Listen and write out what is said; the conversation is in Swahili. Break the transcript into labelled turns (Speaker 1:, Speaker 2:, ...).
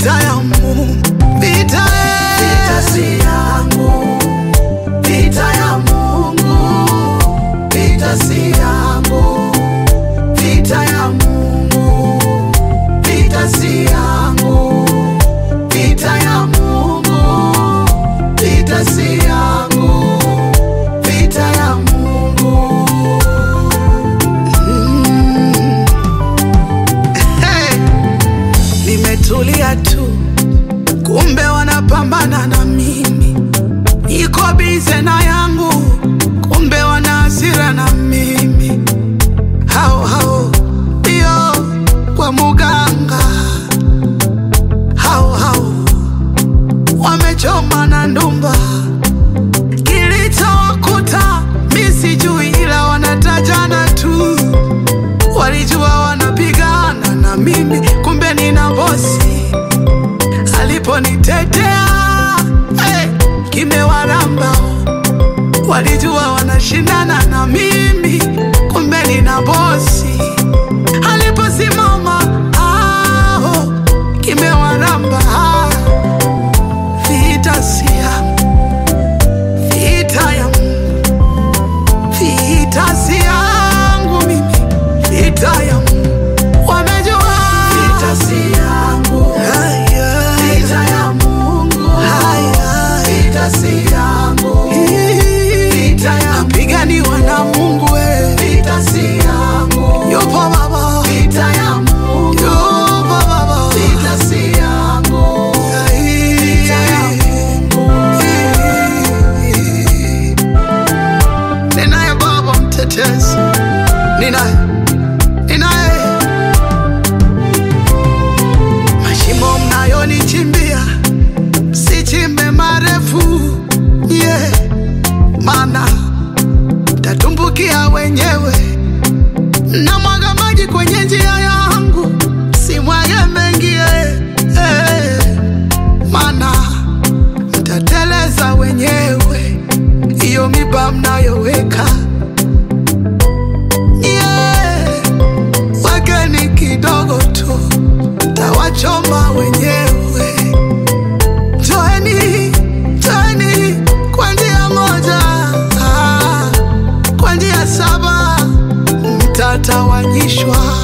Speaker 1: vita ya Mungu, vita
Speaker 2: Vita si yangu, vita ya Mungu. Vita si yangu, vita ya Mungu. Vita si yangu, vita ya Mungu. Vita si yangu, vita ya Mungu.
Speaker 1: Hey, nimetulia tu, kumbe wanapambana na mimi. Niko bize na yangu, kumbe wana hasira na mimi. Hao hao ndio kwa muganga, hao hao wamechoma na ndumba. Kilichowakuta mi sijui, ila wanatajana tu walijua wanapigana na mimi, kumbe nina bosi aliponitetea hey, kimewaramba. Walijua wanashindana na mimi, kumbe nina bosi aliposimama aho, kimewaramba. Vita si yangu, vita ya Mungu, vita si yangu mimi, vita ya Mungu. Wamejua
Speaker 2: Vita si yangu,
Speaker 1: Haya,
Speaker 2: vita ya Mungu.
Speaker 1: haya.
Speaker 2: Vita si yangu,
Speaker 1: Vita napiganiwa na Mungu we.
Speaker 2: vita si yangu.
Speaker 1: Yupo Baba,
Speaker 2: Vita ya Mungu,
Speaker 1: yupo Baba.
Speaker 2: vita si yangu. Vita ya
Speaker 1: Ninaye Baba mtetezi, ninaye, ninaye. Mashimo mnayonichimbia sichimbe marefu, yeah, mana tatumbukia wenyewe. Namwaga maji kwenye njia yangu, simwage mengi, eh, eh, mana mtateleza wenyewe hiyo miba mnayoweka yeah. Wekeni kidogo tu, tawachoma wenyewe. Joeni, joeni kwa njia moja, ah, kwa njia saba mtatawanyishwa.